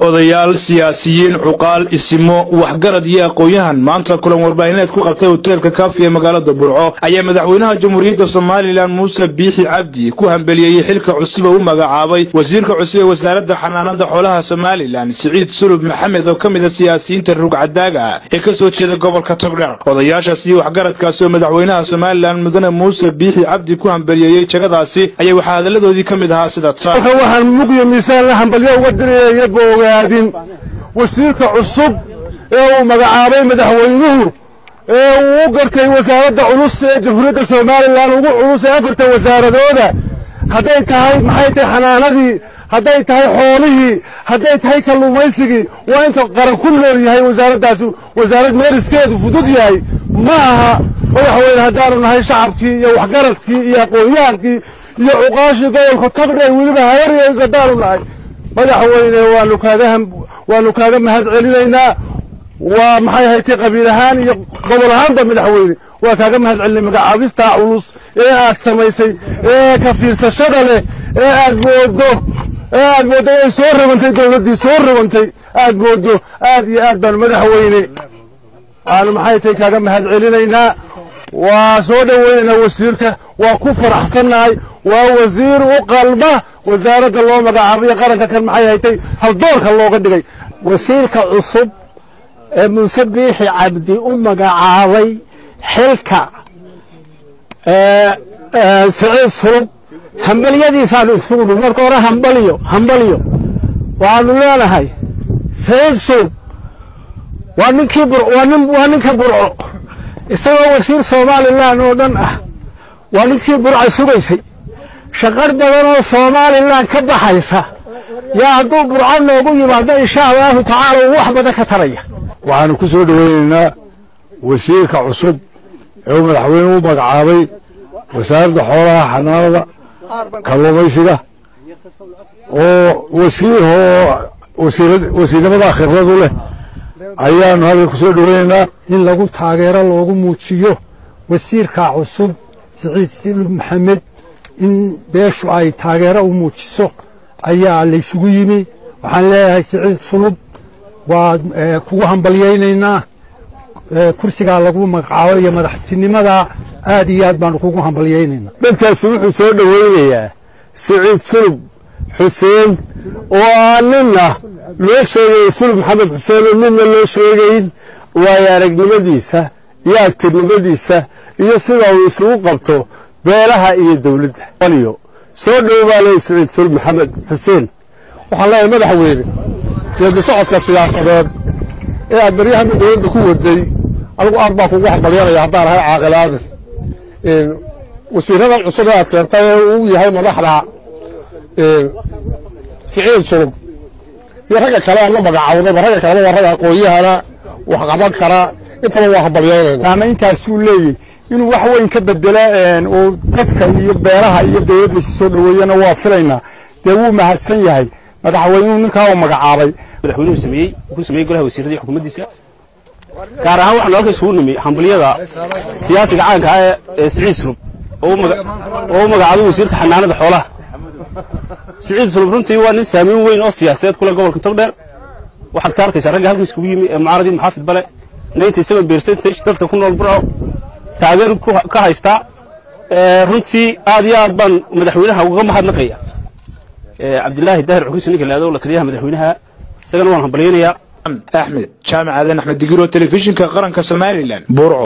odayaal siyaasiyiin cuqaal isimo waxgarad iyo aqoon-yahan maanta kulan warbaahineed ku qabtay hoteelka kaafi ee magaalada burco ayaa madaxweynaha jamhuuriyadda somalilan muuse biixi cabdi ku hambeliyeyey xilka cusub oo u magacaabay wasiirka cusub ee wasaaradda xanaanada xoolaha somalilan siciid sulub maxamed oo ka mid a siyaasiyiinta rugcadaaga ee ka soo jeeda gobolka togdher odayaashaas iyo waxgaradkaasi oo madaxweynaha somalilan mudane muuse biixi cabdi ku hambeliyeyey jagadaasi ayaa waxaa hadalladoodii ka mid ahaa sida tan waxaan muqyo miisaan la hambalyo uga diraya boogaadin wasiirka cusub ee uu magacaabay madaxweynuhu ee uu u gartay wasaaradda culus ee jamhuuriyadda somalilan ugu culus ee afarta wasaaradooda hadday tahay maxay tahay xanaanadii hadday tahay xoolihii hadday tahay kalluumaysigii waa inta qaran ku nool yahay wasaaraddaasi wasaarad meeriskeedu fudud yahay ma aha madaxweyne haddaanu nahay shacabkii iyo waxgaradkii iyo aqoon-yahankii iyo cuqaashii gobolka tagdhay weliba hayaryays haddaanu nahay madaxweyne waanu kaaga waanu kaaga mahad celinaynaa waa maxay haytay qabiil ahaan iyo gobol ahaanba madaxweyne waa kaaga mahad celinay magacaabistaa culus ee aad samaysay ee ka fiirsashada leh ee aad moodo ee aad mooddo inay soo rogantay dawladdii soo rogantay aad moodo aad iyo aad baanu madaxweyne waanu maxay tahay kaaga mahad celinaynaa waa soo dhoweynaynaa wasiirka waa ku faraxsannahay waa wasiir u qalma wasaaradda loo magacaabayo qaranka kan maxay haytay haldoorka looga dhigay wasiirka cusub ee muuse biixi cabdi u magacaabay xilka siciid sulub hambalyadiisaanu isugu dhi marka hore hambalyo hambalyo waxaanu leenahay siciid sulub waa ninkii waa ninka burco isagoo wasiir somalilan oo dhan ah waa ninkii burca sugaysay shaqar badan oo somalilan ka baxaysa yaa hadduu burco noogu yimaado insha allahu tacaala uu wax badan ka taraya waxaanu ku soo dhoweynaynaa wasiirka cusub ee uu madaxweyne u magacaabay wasaaradda xoolaha xanaanada kalluumaysiga oo wasiir oo wasiirnimada khibradu leh ayaanu halka ku soo dhoweynaynaa in lagu taageero loogu muujiyo wasiirka cusub siciid silub maxamed in beeshu ay taageero u muujiso ayaa laysugu yimi waxaan leeyahay siciid sulub waa kugu hambalyaynaynaa kursigaa lagu magacaabo iyo madaxtinimada aad iyo aad baanu kugu hambalyaynaynaa dadkaasi wuxuu soo dhoweynayaa siciid sulub xuseen oo aan ninna loo sheegayn sulub maxamed xuseen oo ninna loo sheegayn waayo aragnimadiisa iyo agtirnimadiisa iyo sida uu isugu qabto beelaha iyo dawladda aliyo soo dhow baa leeyahy siciid sulub maxamed xuseen waxaan leeyahay madaxweyne geedi socodka siyaasadeed ee aad baryahan dawladda ku waday anigu aad baa kugu hambalyanaya haddaan ahay caaqilaadan wasiiradan cusub ee aad keentay ee uu yahay madaxda siciid sulub iyo ragga kale aan la magacawnaba ragga kaleba waa ragga aqoon-yahana wax qaban kara intaba waa hambalyaynayna saamayntaasuu leeyahy inuu wax weyn ka bedelo oo dadka iyo beeraha iyo dawladda isu soo dhoweeyana waa filaynaa dee wuu mahadsan yahay madaxweynuhu ninkaa uu magacaabay madaxweynuhu sameeyey ku sameeyey golaha wasiirada iyo xukuumaddiisa gaar ahaan waxaanu halka isugu nimi hambaliyada siyaasiga caanka ah ee siciid sulub oo u magacaabay wasiirka xanaanada xoolaha siciid sulub runtii waa nin saamayn weyn oo siyaasadeed kule gobolka togdheer waxaad ka arkaysaa ragga halka iskugu yimi ee mucaaradii maxaafid bale ninety seven percentage dadka ku nool burco taageer ka haystaa runtii aad iyo aad baan madaxweynaha uga mahadnaqaya cabdilaahi daahir cukriso ninka laado la taliyaha madaxweynaha isagana waan hambalyaynayaa axmed jaamac aadan axmed digiro telefishinka qaranka somalilan burco